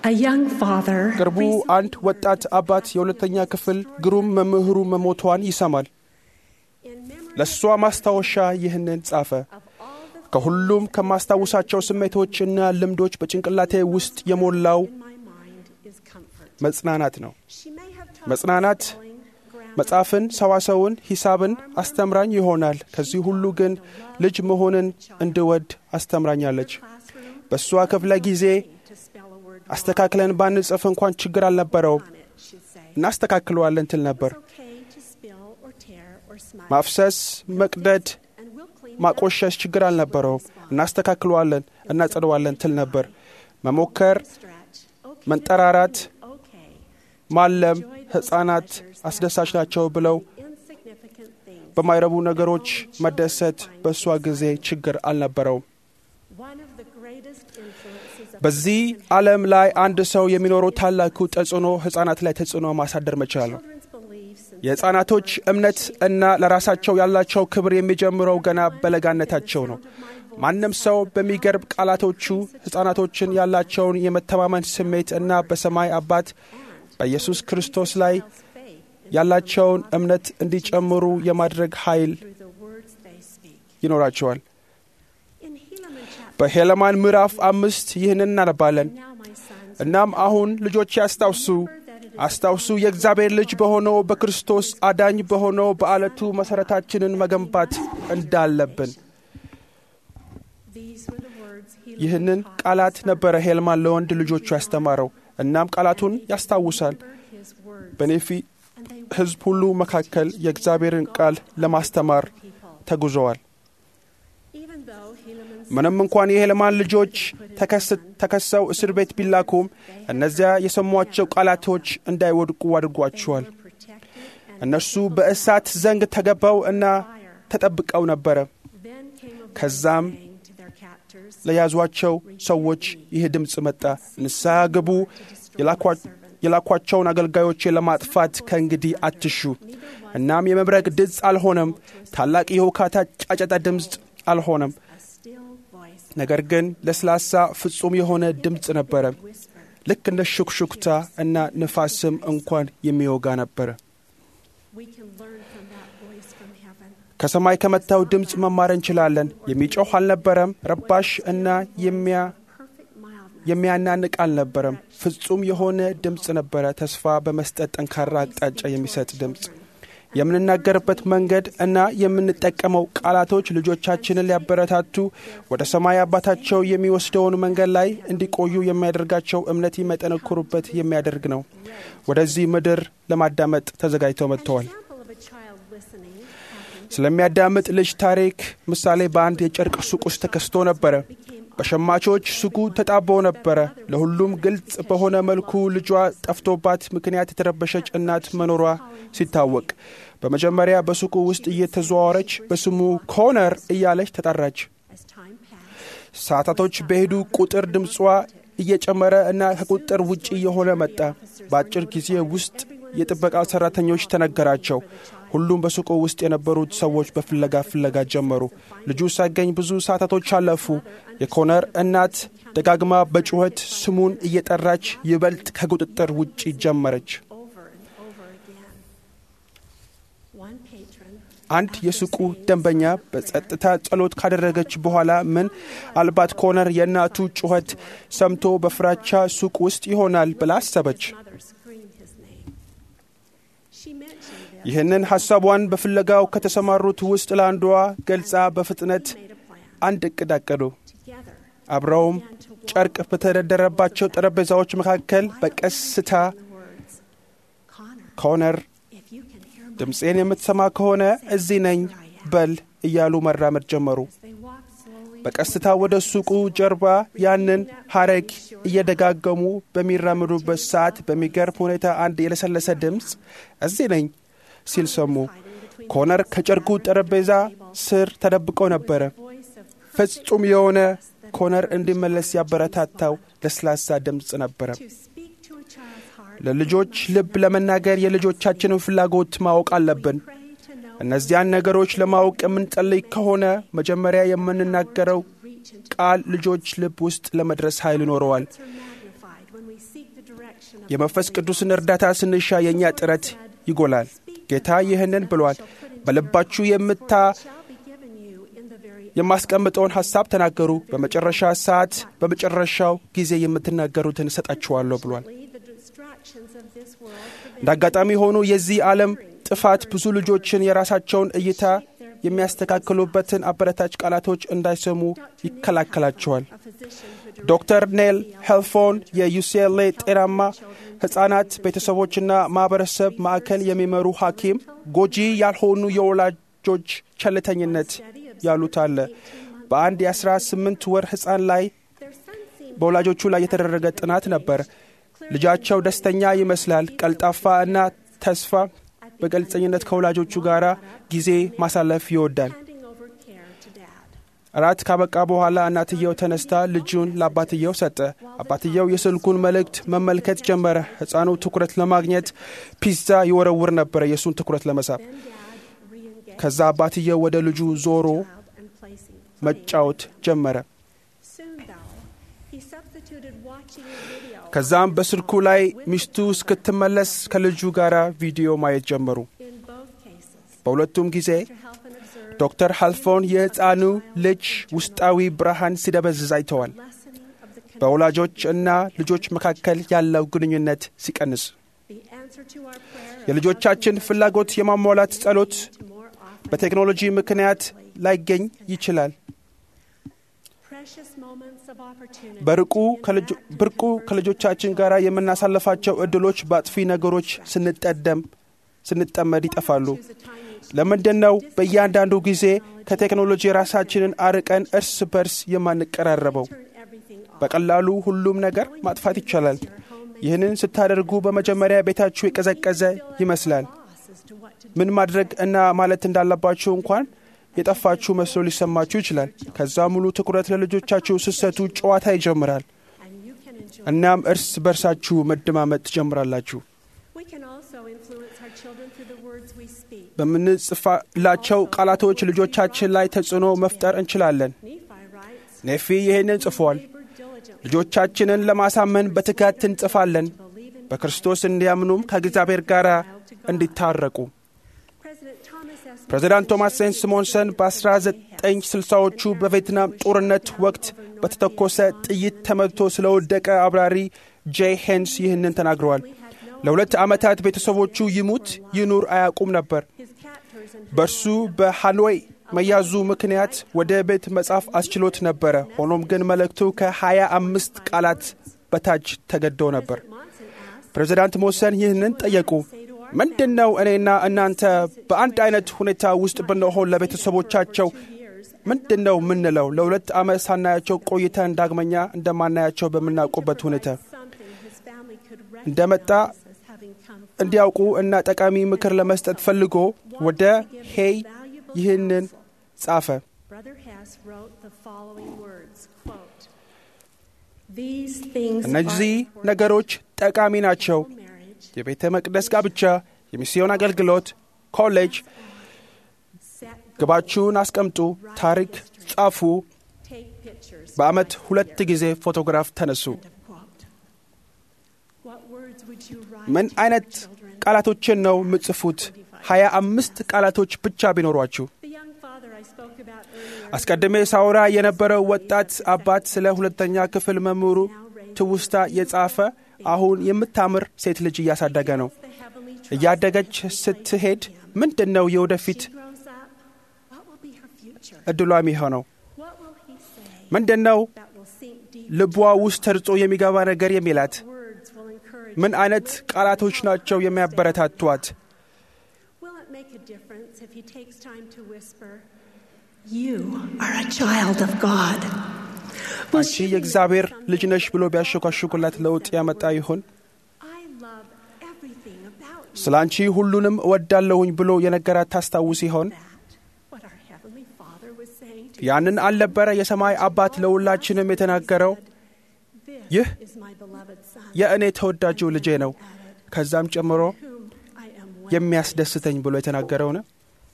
A young father ቅርቡ አንድ ወጣት አባት የሁለተኛ ክፍል ግሩም መምህሩ መሞቷን ይሰማል። ለእሷ ማስታወሻ ይህንን ጻፈ። ከሁሉም ከማስታውሳቸው ስሜቶችና ልምዶች በጭንቅላቴ ውስጥ የሞላው መጽናናት ነው። መጽናናት መጽሐፍን፣ ሰዋሰውን፣ ሂሳብን አስተምራኝ ይሆናል። ከዚህ ሁሉ ግን ልጅ መሆንን እንድወድ አስተምራኛለች። በእሷ ክፍለ ጊዜ አስተካክለን ባንጽፍ እንኳን ችግር አልነበረውም። እናስተካክለዋለን ትል ነበር። ማፍሰስ፣ መቅደድ፣ ማቆሸሽ ችግር አልነበረውም። እናስተካክለዋለን፣ እናጸደዋለን ትል ነበር። መሞከር፣ መንጠራራት፣ ማለም ሕፃናት አስደሳች ናቸው ብለው በማይረቡ ነገሮች መደሰት በእሷ ጊዜ ችግር አልነበረውም። በዚህ ዓለም ላይ አንድ ሰው የሚኖረው ታላቁ ተጽዕኖ ሕፃናት ላይ ተጽዕኖ ማሳደር መቻል ነው። የሕፃናቶች እምነት እና ለራሳቸው ያላቸው ክብር የሚጀምረው ገና በለጋነታቸው ነው። ማንም ሰው በሚገርም ቃላቶቹ ሕፃናቶችን ያላቸውን የመተማመን ስሜት እና በሰማይ አባት በኢየሱስ ክርስቶስ ላይ ያላቸውን እምነት እንዲጨምሩ የማድረግ ኃይል ይኖራቸዋል። በሄለማን ምዕራፍ አምስት ይህንን እናነባለን። እናም አሁን ልጆች አስታውሱ አስታውሱ የእግዚአብሔር ልጅ በሆነው በክርስቶስ አዳኝ በሆነው በዓለቱ መሠረታችንን መገንባት እንዳለብን። ይህንን ቃላት ነበረ ሄልማን ለወንድ ልጆቹ ያስተማረው። እናም ቃላቱን ያስታውሳል። በኔፊ ሕዝብ ሁሉ መካከል የእግዚአብሔርን ቃል ለማስተማር ተጉዘዋል። ምንም እንኳን የሄልማን ልጆች ተከሰው እስር ቤት ቢላኩም እነዚያ የሰሟቸው ቃላቶች እንዳይወድቁ አድርጓቸዋል። እነርሱ በእሳት ዘንግ ተገባው እና ተጠብቀው ነበረ። ከዛም ለያዟቸው ሰዎች ይህ ድምፅ መጣ፣ ንስሐ ግቡ፣ የላኳቸውን አገልጋዮቼ ለማጥፋት ከእንግዲህ አትሹ። እናም የመብረቅ ድምፅ አልሆነም፣ ታላቅ የውካታ ጫጨታ ድምፅ አልሆነም። ነገር ግን ለስላሳ ፍጹም የሆነ ድምፅ ነበረ፣ ልክ እንደ ሹክሹክታ እና ንፋስም እንኳን የሚወጋ ነበረ። ከሰማይ ከመታው ድምፅ መማር እንችላለን። የሚጮህ አልነበረም፣ ረባሽ እና የሚያናንቅ አልነበረም። ፍጹም የሆነ ድምፅ ነበረ፣ ተስፋ በመስጠት ጠንካራ አቅጣጫ የሚሰጥ ድምፅ። የምንናገርበት መንገድ እና የምንጠቀመው ቃላቶች ልጆቻችንን ሊያበረታቱ ወደ ሰማይ አባታቸው የሚወስደውን መንገድ ላይ እንዲቆዩ የሚያደርጋቸው እምነት የሚያጠነክሩበት የሚያደርግ ነው። ወደዚህ ምድር ለማዳመጥ ተዘጋጅተው መጥተዋል። ስለሚያዳምጥ ልጅ ታሪክ ምሳሌ በአንድ የጨርቅ ሱቅ ውስጥ ተከስቶ ነበረ። በሸማቾች ሱቁ ተጣቦ ነበረ። ለሁሉም ግልጽ በሆነ መልኩ ልጇ ጠፍቶባት ምክንያት የተረበሸች እናት መኖሯ ሲታወቅ በመጀመሪያ በሱቁ ውስጥ እየተዘዋወረች በስሙ ኮነር እያለች ተጠራች። ሰዓታቶች በሄዱ ቁጥር ድምጿ እየጨመረ እና ከቁጥር ውጭ እየሆነ መጣ። በአጭር ጊዜ ውስጥ የጥበቃ ሠራተኞች ተነገራቸው። ሁሉም በሱቁ ውስጥ የነበሩት ሰዎች በፍለጋ ፍለጋ ጀመሩ። ልጁ ሳይገኝ ብዙ ሰዓታቶች አለፉ። የኮነር እናት ደጋግማ በጩኸት ስሙን እየጠራች ይበልጥ ከቁጥጥር ውጭ ጀመረች። አንድ የሱቁ ደንበኛ በጸጥታ ጸሎት ካደረገች በኋላ ምን አልባት ኮነር የእናቱ ጩኸት ሰምቶ በፍራቻ ሱቅ ውስጥ ይሆናል ብላ አሰበች። ይህንን ሐሳቧን በፍለጋው ከተሰማሩት ውስጥ ለአንዷ ገልጻ በፍጥነት አንድ እቅድ አቀዱ። አብረውም ጨርቅ በተደረደረባቸው ጠረጴዛዎች መካከል በቀስታ ኮነር ድምፄን የምትሰማ ከሆነ እዚህ ነኝ በል እያሉ መራመድ ጀመሩ። በቀስታ ወደ ሱቁ ጀርባ ያንን ሐረግ እየደጋገሙ በሚራመዱበት ሰዓት በሚገርም ሁኔታ አንድ የለሰለሰ ድምፅ እዚህ ነኝ ሲል ሰሙ። ኮነር ከጨርቁ ጠረጴዛ ስር ተደብቀው ነበረ። ፍጹም የሆነ ኮነር እንዲመለስ ያበረታታው ለስላሳ ድምፅ ነበረ። ለልጆች ልብ ለመናገር የልጆቻችንን ፍላጎት ማወቅ አለብን። እነዚያን ነገሮች ለማወቅ የምንጸልይ ከሆነ መጀመሪያ የምንናገረው ቃል ልጆች ልብ ውስጥ ለመድረስ ኃይል ይኖረዋል። የመንፈስ ቅዱስን እርዳታ ስንሻ የእኛ ጥረት ይጎላል። ጌታ ይህንን ብሏል። በልባችሁ የምታ የማስቀምጠውን ሐሳብ ተናገሩ፣ በመጨረሻ ሰዓት በመጨረሻው ጊዜ የምትናገሩትን እሰጣችኋለሁ ብሏል። እንደ አጋጣሚ ሆኑ የዚህ ዓለም ጥፋት ብዙ ልጆችን የራሳቸውን እይታ የሚያስተካክሉበትን አበረታች ቃላቶች እንዳይሰሙ ይከላከላቸዋል። ዶክተር ኔል ሄልፎን የዩሲኤልኤ ጤናማ ሕፃናት ቤተሰቦችና ማኅበረሰብ ማዕከል የሚመሩ ሐኪም ጎጂ ያልሆኑ የወላጆች ቸልተኝነት ያሉት አለ። በአንድ የ18 ወር ሕፃን ላይ በወላጆቹ ላይ የተደረገ ጥናት ነበር። ልጃቸው ደስተኛ ይመስላል፣ ቀልጣፋ እና ተስፋ በግልጸኝነት ከወላጆቹ ጋር ጊዜ ማሳለፍ ይወዳል። እራት ካበቃ በኋላ እናትየው ተነስታ ልጁን ለአባትየው ሰጠ። አባትየው የስልኩን መልእክት መመልከት ጀመረ። ሕፃኑ ትኩረት ለማግኘት ፒዛ ይወረውር ነበረ፣ የእሱን ትኩረት ለመሳብ። ከዛ አባትየው ወደ ልጁ ዞሮ መጫወት ጀመረ። ከዛም በስልኩ ላይ ሚስቱ እስክትመለስ ከልጁ ጋር ቪዲዮ ማየት ጀመሩ። በሁለቱም ጊዜ ዶክተር ሀልፎን የሕፃኑ ልጅ ውስጣዊ ብርሃን ሲደበዝዝ አይተዋል። በወላጆች እና ልጆች መካከል ያለው ግንኙነት ሲቀንስ፣ የልጆቻችን ፍላጎት የማሟላት ጸሎት በቴክኖሎጂ ምክንያት ላይገኝ ይችላል። ብርቁ ከልጆቻችን ጋር የምናሳልፋቸው እድሎች በአጥፊ ነገሮች ስንጠደም ስንጠመድ ይጠፋሉ። ለምንድን ነው በእያንዳንዱ ጊዜ ከቴክኖሎጂ ራሳችንን አርቀን እርስ በርስ የማንቀራረበው? በቀላሉ ሁሉም ነገር ማጥፋት ይቻላል። ይህንን ስታደርጉ በመጀመሪያ ቤታችሁ የቀዘቀዘ ይመስላል። ምን ማድረግ እና ማለት እንዳለባችሁ እንኳን የጠፋችሁ መስሎ ሊሰማችሁ ይችላል። ከዛ ሙሉ ትኩረት ለልጆቻችሁ ስሰቱ ጨዋታ ይጀምራል። እናም እርስ በርሳችሁ መደማመጥ ትጀምራላችሁ። በምንጽፋላቸው ቃላቶች ልጆቻችን ላይ ተጽዕኖ መፍጠር እንችላለን። ኔፊ ይህንን ጽፏል። ልጆቻችንን ለማሳመን በትጋት እንጽፋለን፣ በክርስቶስ እንዲያምኑም ከእግዚአብሔር ጋር እንዲታረቁ። ፕሬዚዳንት ቶማስ ሴን ሲሞንሰን በ1960ዎቹ በቬትናም ጦርነት ወቅት በተተኮሰ ጥይት ተመትቶ ስለወደቀ አብራሪ ጄ ሄንስ ይህንን ተናግረዋል። ለሁለት ዓመታት ቤተሰቦቹ ይሙት ይኑር አያውቁም ነበር። በእርሱ በሃኖይ መያዙ ምክንያት ወደ ቤት መጻፍ አስችሎት ነበረ። ሆኖም ግን መልእክቱ ከሀያ አምስት ቃላት በታች ተገደው ነበር። ፕሬዚዳንት ሞሰን ይህንን ጠየቁ። ምንድን ነው እኔና እናንተ በአንድ አይነት ሁኔታ ውስጥ ብንሆን ለቤተሰቦቻቸው ምንድን ነው የምንለው? ለሁለት ዓመት ሳናያቸው ቆይተን ዳግመኛ እንደማናያቸው በምናውቁበት ሁኔታ እንደመጣ እንዲያውቁ እና ጠቃሚ ምክር ለመስጠት ፈልጎ ወደ ሄይ ይህንን ጻፈ። እነዚህ ነገሮች ጠቃሚ ናቸው። የቤተ መቅደስ ጋብቻ፣ የሚስዮን አገልግሎት፣ ኮሌጅ። ግባችሁን አስቀምጡ፣ ታሪክ ጻፉ፣ በዓመት ሁለት ጊዜ ፎቶግራፍ ተነሱ። ምን አይነት ቃላቶችን ነው የምጽፉት? ሀያ አምስት ቃላቶች ብቻ ቢኖሯችሁ። አስቀድሜ ሳውራ የነበረው ወጣት አባት ስለ ሁለተኛ ክፍል መምህሩ ትውስታ የጻፈ አሁን የምታምር ሴት ልጅ እያሳደገ ነው። እያደገች ስትሄድ ምንድን ነው የወደፊት እድሏ የሚሆነው? ምንድን ነው ልቧ ውስጥ ተርጾ የሚገባ ነገር የሚላት? ምን አይነት ቃላቶች ናቸው የሚያበረታቷት? አንቺ የእግዚአብሔር ልጅ ነሽ ብሎ ቢያሸኳሽኩላት ለውጥ ያመጣ ይሆን? ስለ አንቺ ሁሉንም እወዳለሁኝ ብሎ የነገራት ታስታውስ ይሆን? ያንን አልነበረ የሰማይ አባት ለሁላችንም የተናገረው? ይህ የእኔ ተወዳጁ ልጄ ነው፣ ከዛም ጨምሮ የሚያስደስተኝ ብሎ የተናገረው ነው።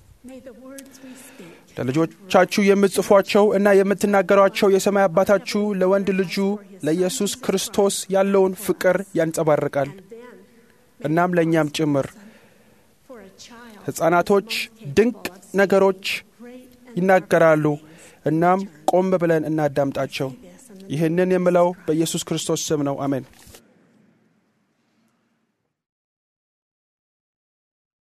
ለልጆቻችሁ የምትጽፏቸው እና የምትናገሯቸው የሰማይ አባታችሁ ለወንድ ልጁ ለኢየሱስ ክርስቶስ ያለውን ፍቅር ያንጸባርቃል። እናም ለእኛም ጭምር ሕፃናቶች ድንቅ ነገሮች ይናገራሉ። እናም ቆም ብለን እናዳምጣቸው። ይህንን የምለው በኢየሱስ ክርስቶስ ስም ነው። አሜን።